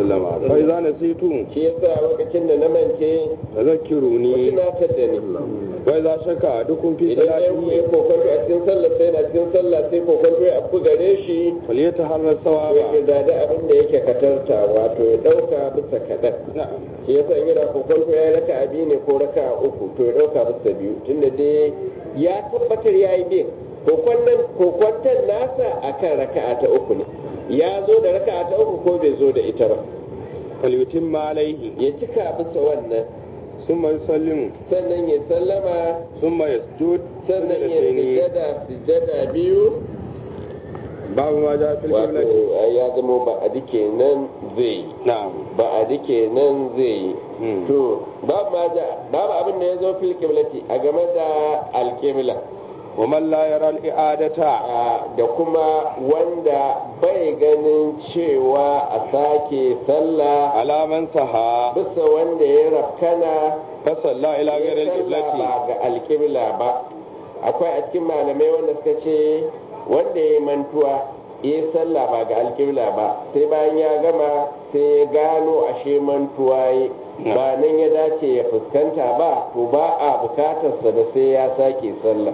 وسلم فإذا نسيت shi yasa lokacin da na mance ku فذكروني tunatar da ni وإذا شك أحدكم في idan ɗayan ku ya صلاته kokonto a cikin sallah sai na cikin sallah sai kokonto ya afku gare shi فليتحرى to ya الصواب zada abin da yake katarta wato ya ɗauka bisa kaɗan نعم shi yasa in yana kokonto ya raka abi ne ko raka uku to ya ɗauka bisa biyu tunda dai ya tabbatar ya yi bin kokwantan nasa akan raka'a ta uku ne ya zo da raka'a ta uku ko bai zo da ita ba فليتم عليه ya cika bisa wannan ثم يسلم sannan ya sallama ثم يسجد sannan ya سجدتين. sujada sujada biyu باب ما جاء في wato القبلة ya zama ba a dike nan zai yi نعم ba a dike nan zai yi مم. to babu ma da babu abin da ya zo fil kiblati a game da alkibla ومن لا يرى الإعادة da kuma wanda bai ganin cewa a sake sallah على من سها bisa wanda ya rafkana فصلى إلى غير ya sallah القبلة ba ga alkibla ba akwai a cikin malamai wanda suka ce wanda ya mantuwa ya sallah ba ga alkibla ba sai bayan ya gama sai ya gano ashe mantuwa ya ba nan ya dace ya fuskanta ba to ba a bukatarsa da sai ya sake sallah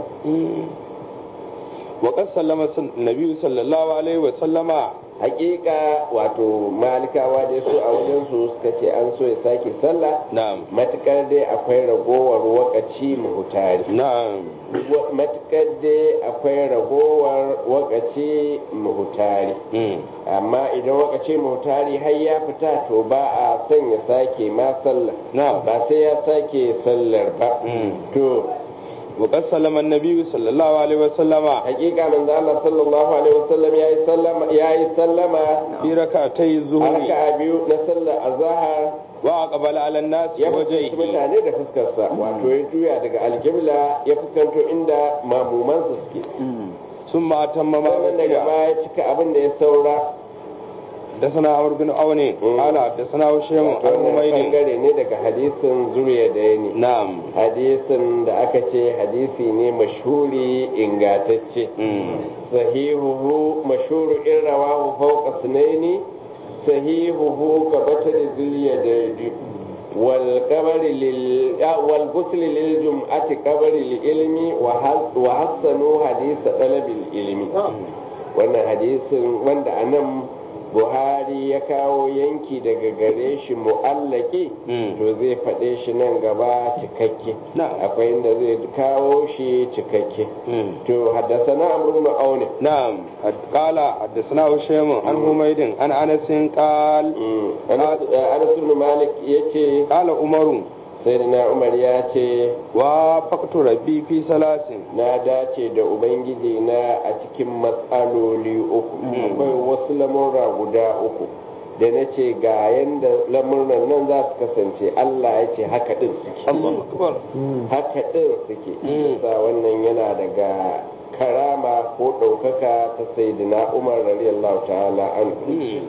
وقد سلم النبي صلى الله عليه وسلم hakika wato malikawa dai su a wajen su suka ce an so ya sake sallah نعم matukar dai akwai ragowar wakaci muhutari نعم matukar dai akwai ragowar wakaci muhutari مم. amma idan wakaci muhutari har ya fita to ba a son ya sake ma sallah نعم ba sai ya sake sallar ba مم. to وقد سلم النبي صلى الله عليه وسلم hakika manzo Allah sallallahu alaihi wasallam yayi sallama yayi sallama في ركعتي a الظهر raka'a biyu na sallar azhar وأقبل على الناس ya fuskanci بوجهه mutane da fuskarsa wato ya juya daga alkibla ya fuskanto inda mamumansa suke ثم أتم ما sannan daga بقي baya cika abin da ya saura حدثنا عمرو بن عون قال حدثنا هشام عن wannan حميد bangare ne daga hadisin zuriya da ya ne نعم hadisin da aka ce hadisi ne mashhuri ingatacce مم. sahihuhu mashhuru in rawahu fawqa sunaini sahihuhu ka batar ziliyadaidi wal qabri lil ah, wal ghusl lil jum'ati qabri lil ilmi wa has- wa hasanu hadith talab al ilmi wannan hadisin wanda anan Buhari ya kawo yanki daga gare shi mu'allaki Mm. to zai faɗe shi nan gaba cikakke Na'am. akwai inda zai kawo shi cikakke مم. to haddasana amru ibn aun نعم حد- قال حدثنا هشام عن حميد عن أنس قال Anas ibn Malik yace قال عمر sayyidina Umar ya ce وافقت ربي في ثلاث na dace da ubangiji na a cikin matsaloli uku akwai wasu lamurra guda uku da na ce ga yanda lamurran nan za su kasance Allah ya ce haka din suke الله أكبر haka din suke Mm. sa wannan yana daga karama ko ɗaukaka ta sayyidina Umar radiyallahu ta'ala anhu مم.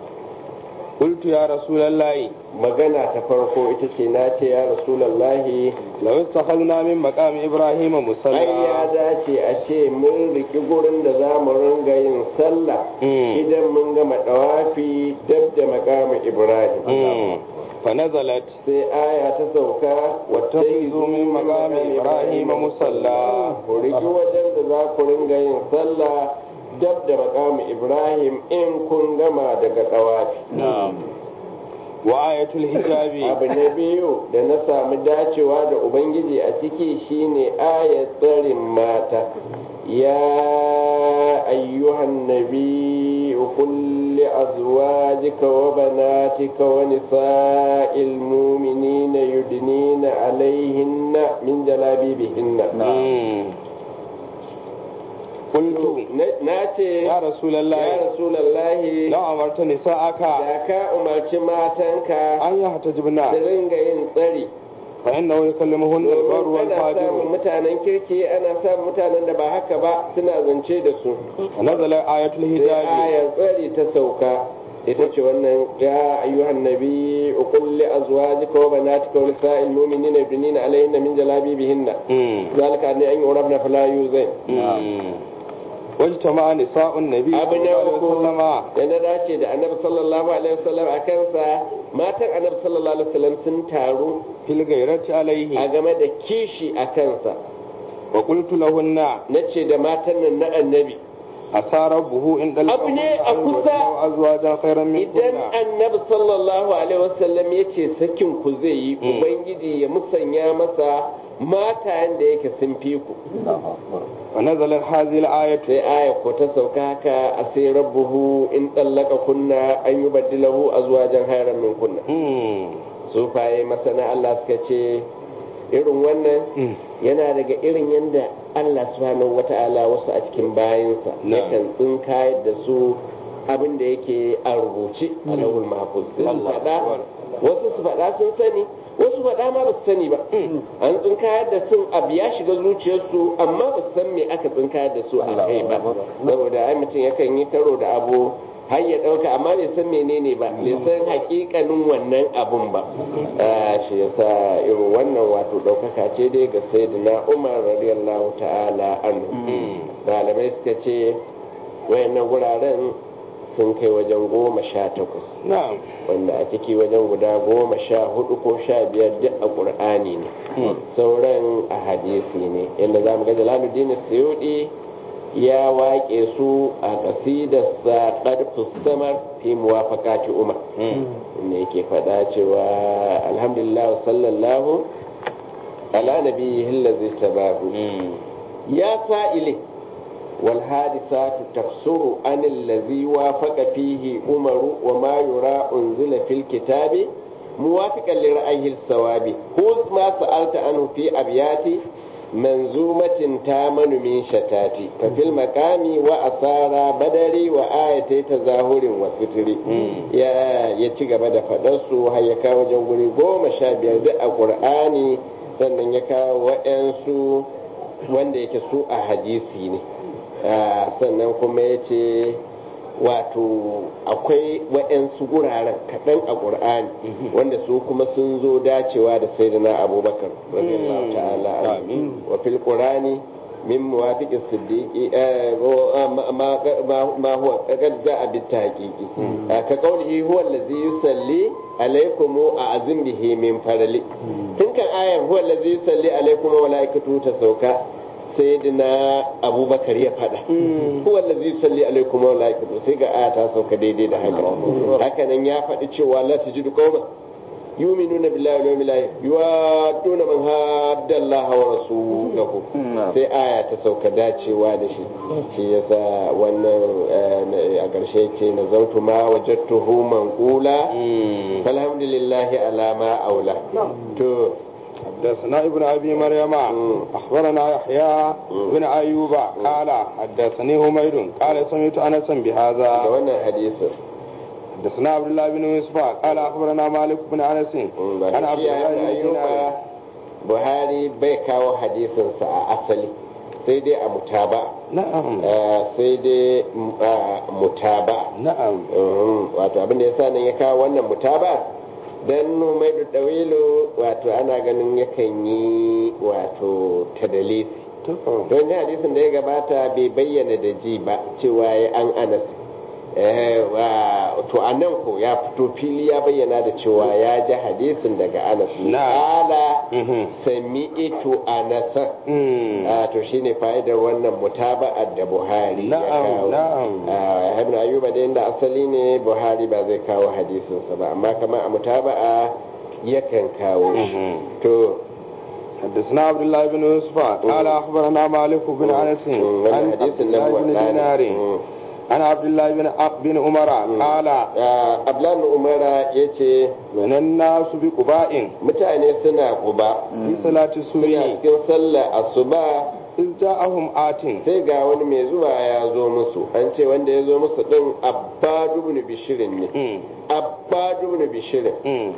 قلت يا رسول الله magana ta farko ita ce na ce ya rasulallahi لو اتخذنا من مقام إبراهيم ai ya مصلى dace a ce mun riki gurin da za mu ringa yin sallah Mm. idan mun gama dawafi dab da makamin ibrahim مم. فنزلت sai aya ta sauka واتخذوا من مقام إبراهيم مصلى ku riki wajen da za ku ringa yin sallah dab da makamin ibrahim in kun gama daga dawafi نعم وآية الحجاب abu na biyu da na samu dacewa da ubangiji a ciki shine ayat tsarin mata ya ayyuhan nabi kulli azwajika wa banatika wa nisa'il mu'minina yudnina alaihinna min jalabibihinna مم. قلت na ce يا رسول ya الله rasulallahi لو أمرت نساءك da ka umarci matanka أن يحتجبنا su ringa yin tsari فإنه يكلمهن البر ana samun والفاجر mutanen kirki ana samun mutanen da ba haka ba suna zance da su ونزل آية sai الحجاب ayar tsari ta sauka ita ce wannan ya ayyuhan nabi qul li azwajika wa banatika wa nisa'il mu'minina yudnina alayhinna min jalabibihinna مم. zalika ne an yurabna fala yuzai مم. wajtama nisa'un nabi abu na sallallahu alaihi uku wasallama da na dace da annabi sallallahu alaihi wasallam a kansa matan annabi sallallahu alaihi wasallam sun taru fil ghairati alaihi a game da kishi a kansa wa qultu lahunna na ce da matan nan na annabi asara buhu in dal Abu ne a kusa. azwajan khairan min idan kunna annabi sallallahu alaihi wasallam ya ce sakin ku zai yi Mm. ubangiji ya musanya masa matayen da yake sun fi ku wa nazalat hadhihi al-ayatu sai aya ko ta sauka haka a sai rabbuhu in tsallaka kunna an yi baddilahu azwajan khairan min kunna hmm sufaye masana Allah suka ce irin wannan Mm. yana daga irin yadda Allah subhanahu wata'ala wasu a cikin bayansa Na. yakan tsinkayar da su abin da yake a rubuce a lawul mahfuz sai su Allah faɗa Akbar. wasu su faɗa sun sani wasu faɗa ma ba su sani ba an tsinkayar da sun abu ya shiga zuciyarsu amma ba su san me aka tsinkayar da su a kai ba saboda ai mutum yakan yi karo da abu har ya ɗauka amma bai san menene ba bai san hakikanin wannan abun ba Ah, shi yasa irin wannan wato ɗaukaka ce dai ga sayyidina umar radiyallahu ta'ala anhu malamai suka ce wayannan guraren sun kai wajen goma sha takwas na'am wanda a ciki wajen guda goma sha hudu ko sha biyar duk a ƙur'ani ne sauran a hadisi ne yadda za mu ga jalaluddin suyudi ya waƙe su a ƙasidarsa ƙarfus samar fi muwafaqati umar inda yake faɗa cewa alhamdulillah sallallahu ala nabiyyi allazi tabahu ya sa'ili wal hadisatu tafsuru an allazi wafaqa fihi umaru wa ma yura unzila fil kitabi muwafiqan li ra'yihi as-sawabi khudh ma sa'alta anhu fi abyati manzumatin tamanu min shatati fa fil maqami wa asara badari wa ayatai tazahurin wa fitri ya ya ci gaba da fadar su har ya kawo wajen guri goma sha biyar duk a qur'ani sannan ya kawo wa'ansu wanda yake su a hadisi ne Ah, sannan kuma ya ce wato akwai waɗansu guraren kaɗan a ƙur'ani wanda su kuma sun zo dacewa da sayyidina abubakar radiyallahu ta'ala anhu. Amin. wa fil qur'ani min muwafiqis siddiqi eh, wa- ma- ma ma- ma huwa qad ja'a bit tahqiqi Ah, ka qawlihi huwa allazi yusalli alaykum a'zim bihi min farali tun kan ayar huwa allazi yusalli alaykum wa malaikatu ta sauka sayyidina abubakar ya fada huwa allazi yusalli alaykum wa malaikatu sai ga aya ta sauka daidai da haka haka nan ya faɗi cewa la tajidu qauman yu'minuna billahi wal yawmil akhir yuwadduna man hadda Allah wa rasulahu sai aya ta sauka dacewa da shi shi yasa wannan eh, a ƙarshe ce nazartu ma wajadtuhu manqula falhamdulillahi ala ma aula to حدثنا ابن ابي مريم اخبرنا يحيى بن ايوب قال حدثني حميد قال سمعت انسا da بهذا wannan hadisin حدثنا عبد الله بن يوسف قال اخبرنا مالك بن انس ba عن da عبد shi الله da بن ayyuba دينار buhari bai kawo hadisinsa a asali sai dai a mutaba نعم Eh, sai dai mm, a mutaba نعم Mhm, wato abin da ya sa nan ya kawo wannan mutaba dan numai da dawilu wato ana ganin yakan yi wato tadalisi don ga hadisin da ya gabata bai bayyana da ji ba cewa ya an anas Eh, wa- to a nan ko ya fito fili ya bayyana da cewa ya ji hadisin daga anas Na. ala Mhm. sami ito anasa Mm. Ah, to shine fa'idar wannan mutaba'ar da buhari ya Na'am, kawo na'am. Ah, ibn ayyuba da inda asali ne buhari ba zai kawo hadisinsa ba amma kamar a mutaba'a yakan kawo shi Mhm. to حدثنا عبد الله بن يوسف قال اخبرنا مالك بن انس Mm, عن wannan عبد hadisin nan الله بن wadda دينار عن عبد الله بن بن عمر قال ablan umara ya ce من الناس بقباء mutane suna kuba في صلاة suna الصبح cikin sallah asuba إذ جاءهم آت sai ga wani mai zuwa ya zo musu an ce wanda ya zo musu din abbadu ibn bishirin ne مم. abbadu ibn bishirin مم.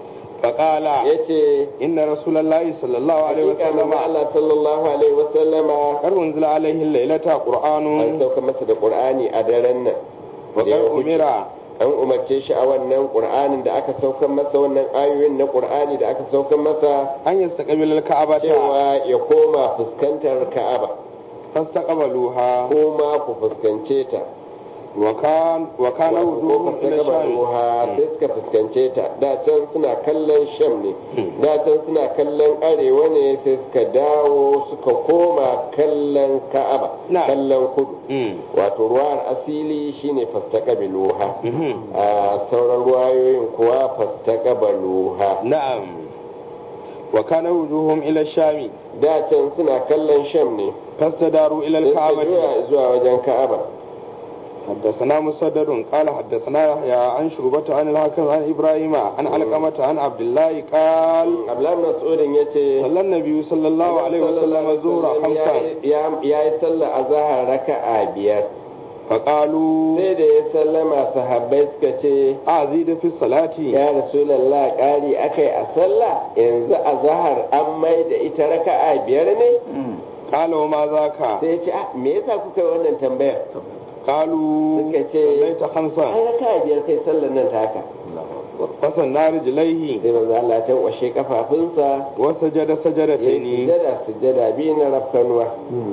فقال ya ce إن رسول الله صلى الله عليه hakika وسلم manzo Allah sallallahu alaihi wasallama قد أنزل عليه الليلة an قرآن sauka masa da qur'ani a daren nan وقد da ya wuce. أمر an umarce shi a wannan qur'anin da aka saukan masa wannan ayoyin na qur'ani da aka saukan masa أن يستقبل الكعبة cewa ya koma fuskantar ka'aba فاستقبلوها ko ma ku fuskance ta وكان وكان ko وجوههم إلى الشام fuskagabaluha sai suka fuskance ta da can suna kallon sham ne da can suna kallon arewa ne sai suka dawo suka koma kallon ka'aba Na. kallon kudu مم. wato ruwan asili shine fastaqabiluha مهم. a sauran ruwayoyin kuwa fastaqabaluha نعم وكان وجوههم إلى الشام da can suna kallon sham ne فاستداروا إلى sai suka الكعبة juya zuwa wajen ka'aba حدثنا مسدد قال حدثنا يحيى عن شعبة عن الحكم عن إبراهيم عن علقمة عن عبد الله قال abdullahi mas'udin yace صلى النبي صلى الله عليه وسلم الظهر خمسا ya yi sallah a zahar raka'a biyar فقالوا sai da ya sallama sahabbai suka ce أزيد في الصلاة ya rasulallah ƙari akai a sallah yanzu a zahar an mai da ita raka'a biyar ne قال وما ذاك sai ya ce ah me yasa kuka yi wannan tambayar قالوا suka ce صليت خمسا ai raka'a biyar kai sallar nan ta haka فسنى رجليه sai manzo Allah ta washe kafafunsa وسجد ya سجدتين sujjada sujjada biyu na rafkanuwa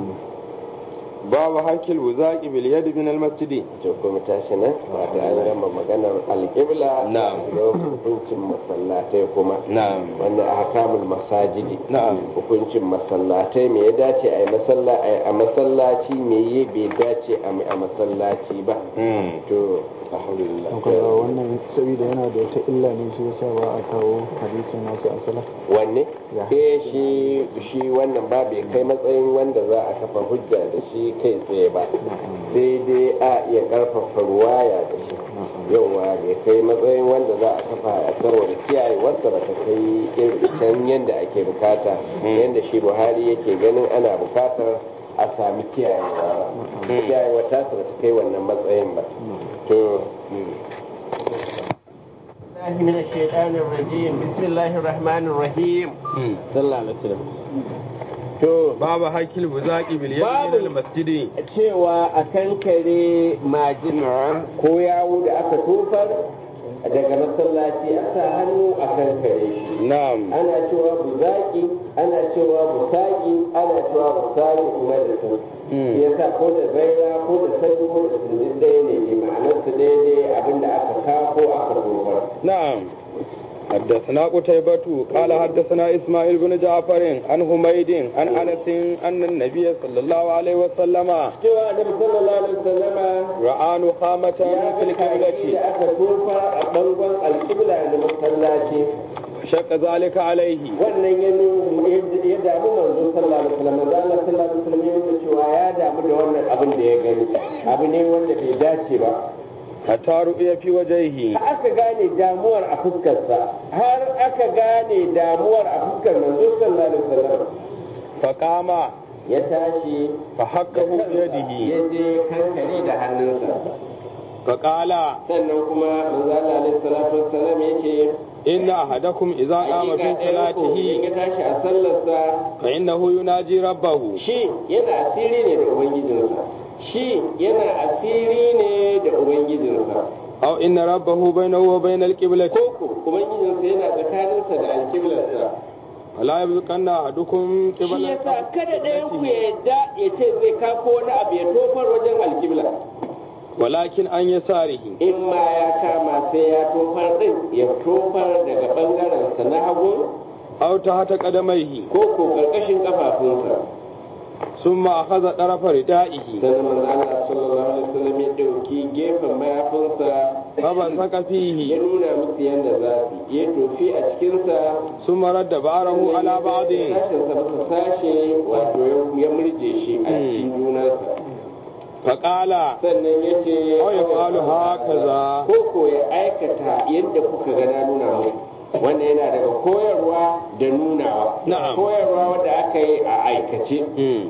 باب حك الوزاق باليد من المسجد to kuma tashi nan wato an gama maganar alƙibla Na'am. da hukuncin masallatai kuma نعم wanda a hakamul masajidi نعم hukuncin masallatai me ya dace a yi masalla a masallaci me ya bai dace a yi a masallaci ba مم. to alhamdulillah kaga wannan saboda yana da wata illa ne shi yasa ba a kawo hadisin nasu asala wanne Ya. eh shi shi wannan ba bai kai matsayin wanda za a kafa hujja da shi kai tsaye ba sai dai a iya karfafa ruwaya da shi yauwa bai kai matsayin wanda za a kafa a saboda kiyaye wasa ba ta kai irin can yadda ake bukata yadda shi buhari yake ganin ana bukatar a sami kiyayewa ba kiyayewa ta ba ta kai wannan matsayin ba to الله من الشيطان الرجيم بسم الله الرحمن الرحيم مم. صلى الله عليه وسلم to باب حك الوزاق باليد باب- من المسجد cewa a kankare majina ko yawo da aka tofar daga masallaci a sa hannu a kankare shi نعم ana cewa buzaki ana cewa busaki ana cewa busaki kuma da sun Mm. ya sa ko da zaira ko da sanyi ko da sun ɗaya ne ne ma'anar su daidai abinda aka ka ko aka tofar نعم حدثنا قتيبة قال حدثنا إسماعيل بن جعفر عن حميد عن أنس أن النبي صلى الله عليه وسلم cewa annabi sallallahu alaihi wasallama رأى نخامة ya في fi kaki القبلة da aka tofa a bangon alƙibla da masallaci شق ذلك عليه wannan ya nu- ya damu manzo sallallahu alaihi wasallam manzo Allah sallallahu alaihi wasallam ya nuna cewa ya damu da wannan abin da ya gani abu ne wanda bai dace ba حتى رؤي في وجهه har aka gane damuwar a fuskarsa har aka gane damuwar a fuskar manzo sallallahu alaihi wasallam فقام ya tashi فحكه ya بيده je kankare da hannunsa فقال sannan kuma manzo Allah alaihi salatu wassalam yace إن أحدكم إذا قام في hakika ɗayan ku in صلاته ya tashi a sallarsa فإنه يناجي ربه shi yana asiri ne da ubangijinsa shi yana asiri ne da ubangijinsa أو إن ربه بينه وبين القبلة koko ubangijinsa yana tsakaninsa da alkiblarsa فلا يبقن أحدكم shi قبل yasa kada ɗayan ku ya yadda ya ce zai kako wani abu ya tofar wajen alkibla ولكن عن يساره in ma ya kama sai ya tofar din ya tofar daga ɓangarensa na hagu أو تحت قدميه ko ko ƙarƙashin ƙafafunsa ثم أخذ طرف ردائه sannan manzo Allah sallallahu alaihi wasallam ya ɗauki gefen mayafinsa فبصق ya فيه nuna musu yadda za su ya tofi a cikinsa ثم رد بعره على بعض sashensa masa sashe wato ya murje shi a cikin junansa فقال sannan ya ce أو يفعل هكذا ko ko ya aikata yadda kuka ga na nuna muku wannan yana daga koyarwa da nunawa Na'am. koyarwa wadda aka yi a aikace مم.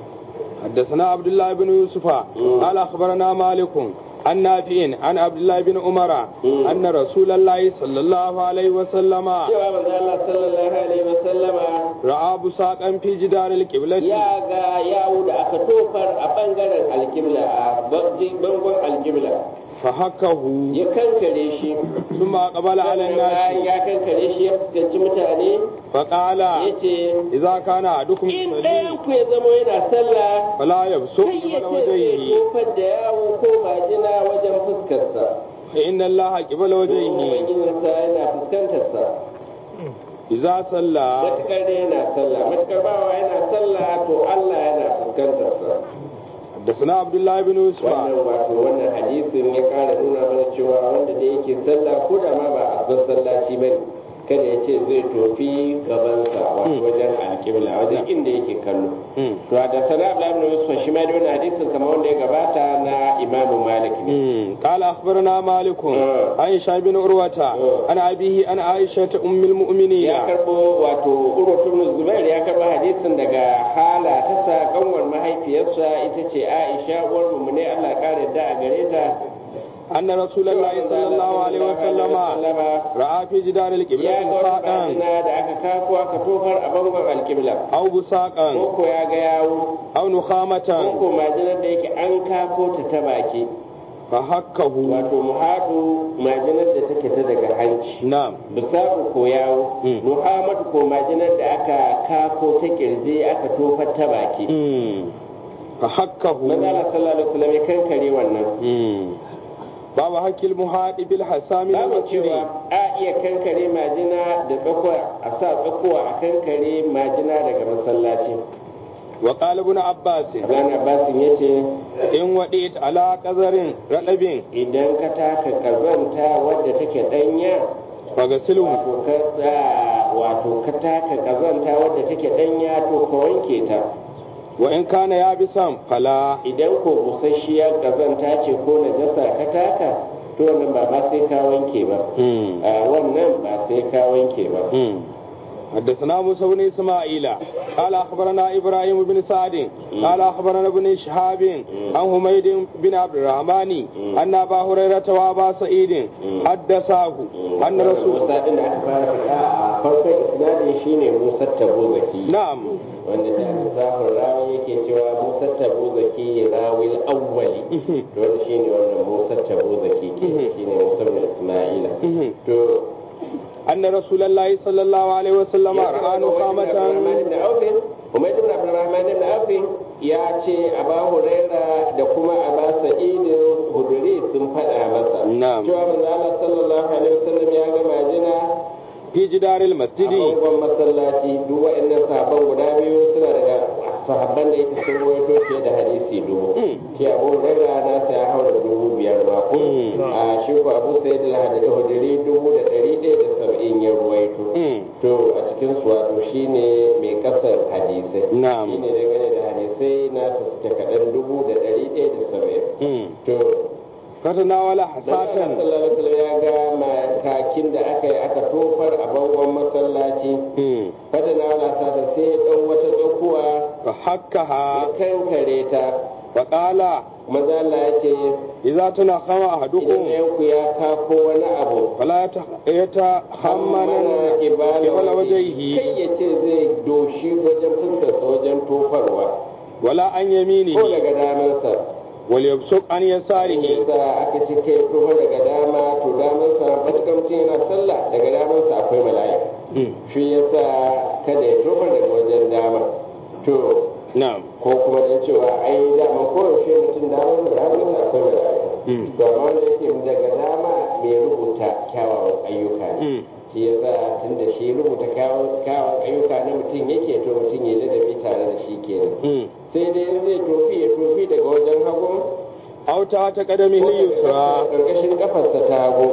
حدثنا عبد الله بن يوسف قال أخبرنا مالك عن نافع عن عبد الله بن عمر مم. أن رسول الله صلى الله عليه وسلم cewa manzo Allah sallallahu alaihi wasallama رأى بساقا في جدار القبلة ya ga yawo da aka tofar a bangaren alkibla a bangon alkibla فحكه ya kankare shi ثم أقبل على sannan bayan الناس ya kankare shi ya fuskanci mutane فقال ya ce إذا كان أحدكم in يصلي ɗayan ku ya zama yana sallah فلا يبصق kai ya قبل ce zai وجهه tofar da yawo ko majina wajen fuskarsa فإن الله قبل وجهه ubangijinsa yana fuskantarsa إذا صلى matukar da yana sallah matukar bawa yana sallah to Allah yana fuskantarsa حدثنا عبد الله بن يوسف wannan wato wannan hadisin ya kara nuna mana cewa wanda da yake sallah ko da ma ba a masallaci ba ne kada ya ce zai tofi gabansa wato wajen alƙibla wajen inda yake kallo مم. to da sana Abdullahi ibn Yusuf shi ma da wannan hadisin kamar wanda ya gabata na Imam Malik ne مم. قال أخبرنا مالك آه. عن هشام بن عروة آه. عن أبيه عن عائشة أم المؤمنين ya karbo wato Urwatu ibn Zubair ya karbo hadisin daga hala ta sa kanwar mahaifiyarsa ita ce Aisha uwar mu ne Allah ya kare da a gare ta أن رسول الله صلى الله عليه وسلم رأى في جدار ya القبلة ga wani بساقا bajina da aka kako aka tofar a bangon alkibla أو بساقا koko ya ga yawo أو نخامة koko majinar da yake an kako ta ta baki فحكه wato muhadu majinar da take ta daga hanci نعم bisaku ko yawo Mm. muhammadu ko majinar da aka kako ta kirji aka tofar ta baki مم. فحكه manzala sallallahu alaihi wasallam ya kankare wannan مم. باب حك المحاط بالحسام babu المسجد cewa a iya kankare majina da tsakuwa a sa tsakuwa a kankare majina daga masallaci وقال ابن عباس Abdullahi Abbasin ya ce إن وديت على قذر رطب idan ka taka kazanta wadda take danya فغسله wato ka sa- wato ka taka kazanta wadda take danya to ka wanke ta وإن كان يابسا فلا idan ko busasshiyar kazanta ce ko najasa ka taka to wannan ba ma sai ka wanke ba مم. a wannan ba sai ka wanke ba مم. حدثنا موسى بن اسماعيل قال اخبرنا ابراهيم بن سعد قال اخبرنا ابن شهاب عن حميد بن عبد الرحمن ان ابا هريره وابا سعيد حدثاه ان رسول Musa din da aka fara faɗa a farkon isnadin shine Musa Tabuzaki نعم wanda da zafin rawi yake cewa Musa Tabuzaki rawil awwali to wanda shine wannan Musa Tabuzaki ke shine Musa bin Isma'ila to ان رسول الله صلى الله عليه وسلم راى نخامه Umar ibn Abdurrahman ibn Auf ya ce Aba Huraira da kuma Aba Sa'id Huduri sun faɗa masa نعم cewa manzo Allah sallallahu alaihi wasallam ya ga majina في جدار a المسجد bangon masallaci duk waɗannan sahabban guda biyu suna daga sahabban da yake sun rawaito fiye da hadisi dubu shi Abu Huraira na sa ya haura dubu biyar ba ko Mm. a shi ko Abu Sa'id al-Hudri dubu da ɗari ɗaya da saba'in ya ruwaito مم. to a cikin su wato shine mai kasar hadisai Na'am. shine dangane da hadisai na su suke kaɗan dubu da ɗari ɗaya da saba'in مم. to فتناول Manzon حساة sallallahu alaihi wasallam ya ga makakin da aka yi aka tofar a bangon masallaci مم. fata na wala ta da sai dan wata tsakuwa ya فحكها kankare ta فقال maza Allah ya ce إذا تنخم idan أحدكم ɗayanku ya kafo wani abu فلا يتح- يتحمل قبل وجهه kai ya ce zai doshi wajen fuskarsa wajen tofarwa ولا عن ko يمينه daga damansa وليبصق عن يساره yasa aka ce kai tofar daga dama to damansa matuƙar mutum yana sallah daga damansa akwai mala'ika shi yasa kada ya tofar daga wajen dama to نعم ko kuma dan cewa ai dama koyaushe mutum damar da hannunsa akwai mala'ika to amma wanda yake daga dama mai rubuta kyawawan ayyuka ne shi yasa tun da shi rubuta kyawawan ayyuka na mutum yake to mutum ya ladabi tare da shi kenan sai dai in zai tofi ya tofi daga wajen hagu أو تحت قدمه اليسرى karkashin kafarsa ta hagu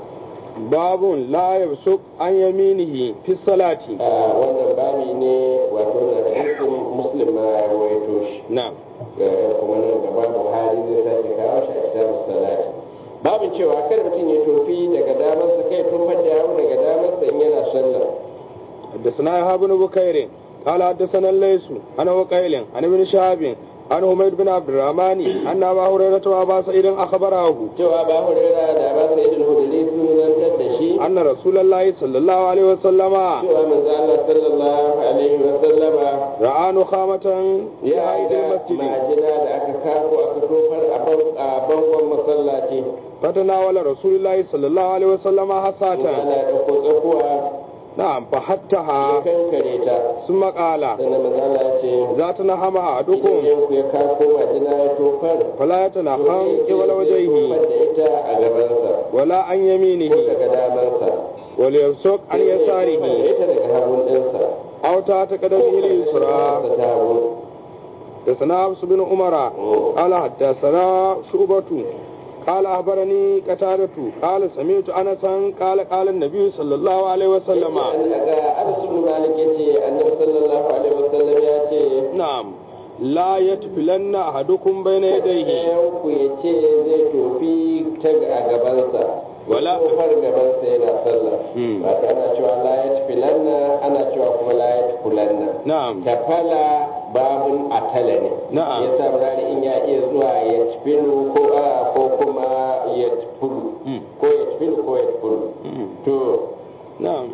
باب لا يبصق عن يمينه في الصلاة a wannan babi ne wato na hadisin muslim ma ya rawaito shi نعم Eh, kuma nan gaba buhari zai sake kawo shi a kitabus salati babin cewa kada mutum ya tofi daga damarsa kai tofar da yawo daga damarsa in yana sallah حدثنا يحيى بن بكير قال حدثنا الليث عن وقيل عن ابن شهاب عن حميد بن عبد الرحمن أن أبا هريرة وأبا سعيد أخبره cewa ba hurera da ba sai idil huduli sun zantar da shi أن رسول الله صلى الله عليه وسلم cewa manzo Allah sallallahu alaihi wa sallama رأى نخامة في ya عيد ga المسجد majina da aka kako aka tofar a ban- a bangon masallaci فتناول رسول الله صلى الله عليه وسلم حساة ana ɗauko tsakuwa نعم ya فحتها kankare ta ثم قال sannan manzala ya ce إذا تنهم idan أحدكم yanku ya kako majina ya tofar فلا يتنهم قبل tofar وجهه da ita a gabansa ولا عن ko يمينه daga damansa وليبصق عن da يساره ita daga hagun ɗinsa أو تحت قدمه اليسرى ta hagu حدثنا حفص بن عمر قال حدثنا شعبة قال أخبرني قتادة قال سمعت أنسا قال قال النبي صلى الله عليه وسلم daga anas ibn malik yace annabi sallallahu alaihi wasallam ya ce نعم لا يتفلن أحدكم بين يديه ɗayan ku ya ce zai tofi ta a gabansa Wala- kofar gabansa yana sallah Hmm. wato ana cewa la ya filanna ana cewa kuma la ya fulanna نعم tafala babun atala ne Na'am. ya sa murari in ya iya zuwa ya tafilu ko a ko kuma ya tafulu Hmm. ko ya tafilu ko ya tafulu Hmm. to نعم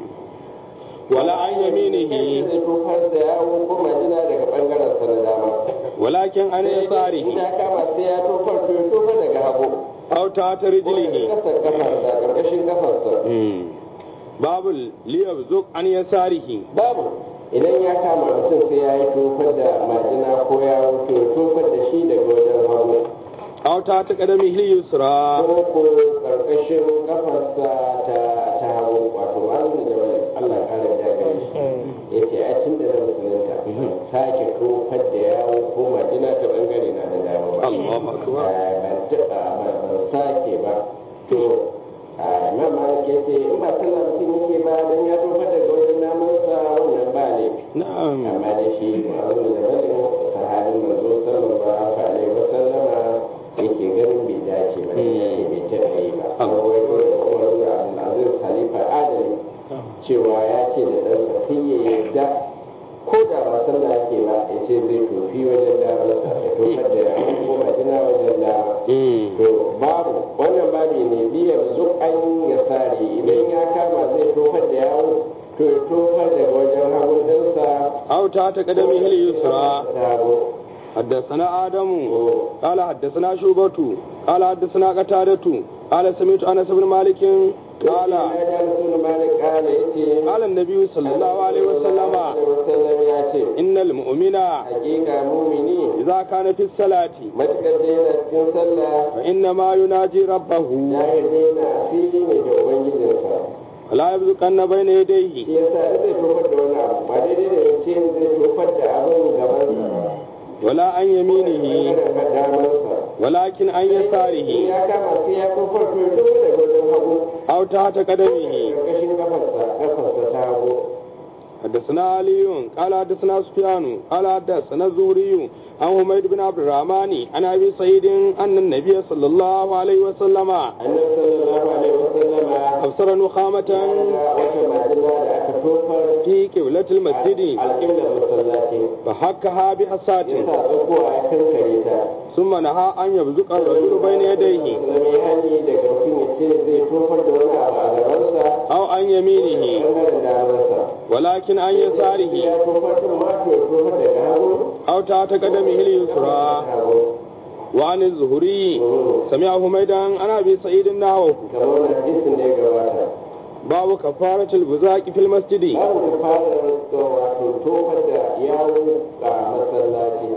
ولا عن يمينه zai tofar da yawo ko majina daga bangaren sa na dama ولكن عن in يساره ya kama sai ya tofar to ya tofar daga hagu أو تحت ko daga رجله kasar kafarsa karkashin kafarsa مم. باب ليبزق عن يساره babu idan ya kama mutum sai ya yi tofar da majina ko yawo to ya tofar da shi daga wajen hagu أو تحت قدمه اليسرى ko ko karkashin kafarsa ta ta hagu wato malamin da wani Allah ya kare da gare shi yace a tun da na musulunta sake tofar da yawo ko majina ta bangare na da dama ba Allahu akbar. Eh, ban taɓa ba ban sake ba to a imam malik yace in ba sallah mutum yake ba dan ya tofar daga wajen namansa wannan ba ne نعم amma da shi ma'amun da bane sahabin manzo sallallahu alaihi wa sallama yake ganin bai dace ba yake bai taɓa yi ba amma wai ko da Umar da Abdul Aziz Khalifa Adali cewa ya ce da ɗan sai ya yarda ko da ba sallah yake ba ya ce zai tofi wajen dama ya tofar da ya ko majina wajen dama مم. to babu wannan babi ne biyar zuk an ya sare idan ya kama zai tofar da yawo to ya tofar da wajen hagun ɗinsa أو تحت قدمه اليسرى da hagu حدثنا آدم قال حدثنا شوبة قال حدثنا قتادة قال سمعت أنس بن مالك قال ya ji rasul malik kala yace قال النبي صلى الله عليه وسلم wasallam ya ce إن المؤمن hakika mumini إذا كان في الصلاة matukar da yana cikin sallah فإنما يناجي ربه ya yi daina asiri ne da ubangijinsa فلا يبزقن بين يديه shi yasa in zai tofar da wani abu ba daidai da yace zai tofar da abin gabansa ba ولا عن يمينه bangaren damansa ولكن عن in يساره ya kama sai ya tofar to ya tofar daga wajen hagu أو تحت قدمه karkashin kafarsa kafarsa ta hagu حدثنا علي قال حدثنا سفيان قال حدثنا الزهري عن حميد بن عبد الرحمن عن ابي سعيد ان النبي صلى الله عليه وسلم annabi sallallahu alaihi wasallama ابصر نخامة ga wata majina da aka tofar في قبلة المسجد alƙiblar masallaci فحكها بحصاة ya sa tsakowa ya kankare ta ثم نهى ان يبزق الرجل بين يديه zama hani daga mutum ya ce zai tofar da wani abu a gabansa او عن يمينه ɓangaren damarsa ولكن عن يساره ya tofar din ma to ya tofar daga hagu او تحت قدمه اليسرى hagu وعن الزهري سمع حميدا عن ابي سعيد نحوه kamar wani hadisin da ya gabata باب كفارة البزاق في المسجد babu ka fara wato tofar da yawo a masallaci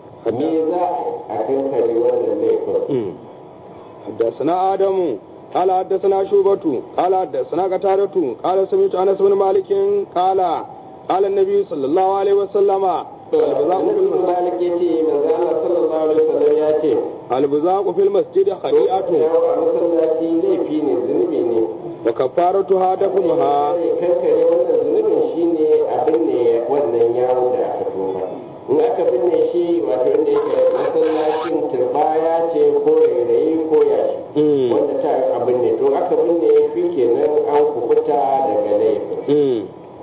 me za a kankare wannan laifin حدثنا آدم قال حدثنا شوبة قال حدثنا قتادة قال سمعت أنس بن مالك قال قال النبي صلى الله عليه وسلم البزاق في Ibn المسجد Malik ya ce manzo Allah sallallahu alaihi wasallam ya ce البزاق في المسجد خطيئة yawo a masallaci laifi ne zunubi ne وكفارتها دفنها kankare wannan zunubin shine abin ne wannan yawo da aka tofa in aka binne shi wato inda yake masallacin turbaya ce ko rairayi ko yashi Mm. wanda ta abin ne to aka binne shi kenan an kubuta daga laifin مم.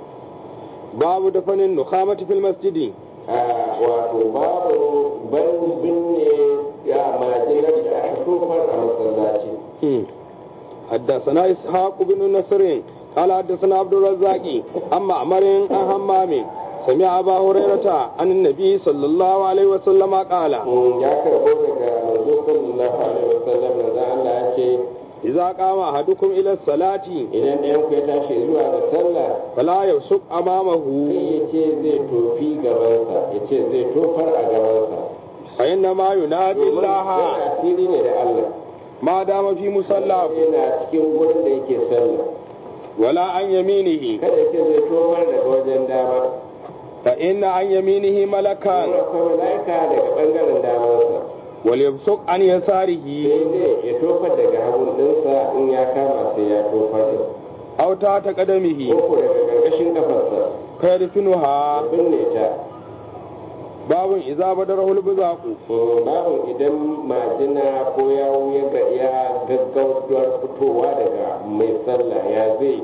باب دفن النخامة في المسجد a wato babu ban binne ya majinar da aka tofar a masallaci مم. حدثنا إسحاق بن نصر قال حدثنا عبد الرزاق عن معمر عن همام سمع أبا هريرة عن النبي صلى الله عليه وسلم قال ya karbo daga manzo sallallahu alaihi wasallam da Allah ya ce idza qama ahadukum ila salati idan ɗayan ku ya tashi zuwa ga sallah fala yusuk sai amamahu ya ce zai tofi gabansa ya ce zai tofar a gabansa fa inna ma yunadi domin Allah yana asiri ne da Allah ma dama fi musalla yana cikin gurin da yake sallah wala an yaminihi kada ya ce zai tofar daga wajen dama fa inna an yaminihi malakan kuma akwai mala'ika daga ɓangaren damansa wal yusuk an yasarihi sai dai ya tofar daga hagun ɗinsa in ya kama sai ya tofar da aw ta ta qadamihi ko daga ƙarƙashin kafarsa fa yadfinuha binne ta babun idza badarahu al-buzaqu babu idan majina ko yawu ya ga ya gaggautuwar fitowa daga mai sallah ya zai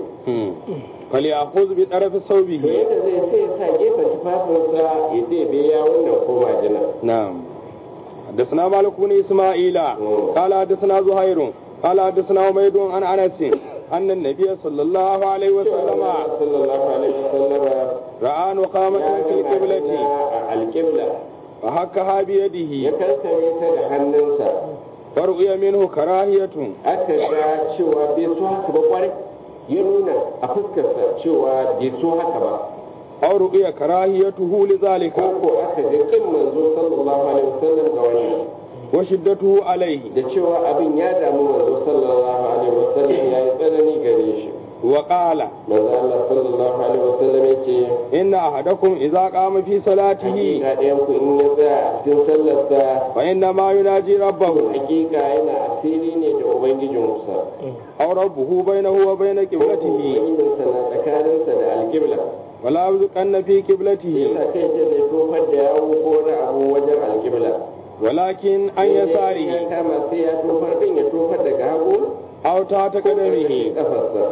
فليأخذ بطرف to ثوبه yadda zai sai ya sa gefen tufafinsa ya ɗebe yawun nan ko majina نعم حدثنا مالك بن إسماعيل قال حدثنا زهير قال حدثنا عبيد عن أنس أن النبي صلى الله عليه وسلم sallallahu alaihi wasallam رأى نقامة ya في ga القبلة majina a alƙibla فحكها ya بيده kankare ta da hannunsa فرؤي منه كراهية aka ga cewa bai so haka ba kwarai ya nuna a fuskarsa cewa bai so haka ba أو رؤي كراهيته لذلك ko aka ga kin manzo sallallahu alaihi wasallam ga wannan وشدته عليه da cewa abin ya damu manzo sallallahu alaihi wasallam ya yi tsanani gare shi وقال manzo Allah sallallahu alaihi wasallam ya ce إن أحدكم إذا قام في صلاته hakika ɗayan ku in ya tsaya a cikin sallarsa فإنما يناجي ربه hakika yana asiri ne da ubangijinsa أو ربه بينه وبين قبلته ubangijinsa na tsakaninsa da alƙibla ولا يبزقن في قبلته yasa kai ce zai tofar da yawo ko na abu wajen alƙibla ولكن عن ya يساره kama sai ya tofar din ya tofar daga hagu أو تحت قدمه kafarsa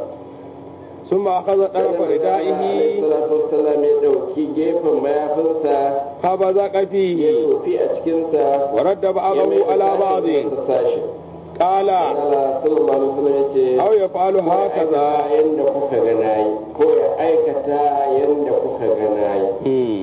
ثم أخذ طرف ردائه salatu wassalam ya dauki gefen mayafinsa فبزق ya فيه tofi a cikinsa ورد ya بعضه mai على da بعض sashen sa sashi. قال Allah sallallahu alaihi wasallam ya ce أو يفعل ko ya هكذا aikata yanda kuka ga nayi ko ya aikata yanda kuka ga nayi مم.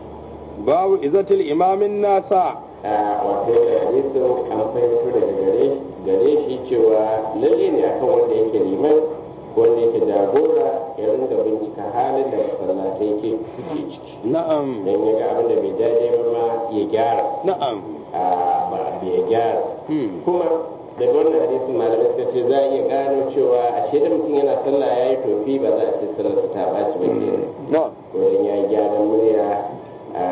باب إذة الإمام الناس a wato da hadisin an fahimto daga gare gare shi cewa lalle ne akan wanda yake liman wanda yake jagora ya ringa bincika halin da masallatai yake suke ciki نعم dan ya ga abin da bai daidai ba ma ya gyara نعم a ba ya gyara مم. kuma daga wannan hadisin malamai suka ce za a iya gano cewa a da mutum yana sallah ya yi tofi ba za a ce sallarsa ta ɓaci ba kenan نعم wurin ya yi gyaran murya a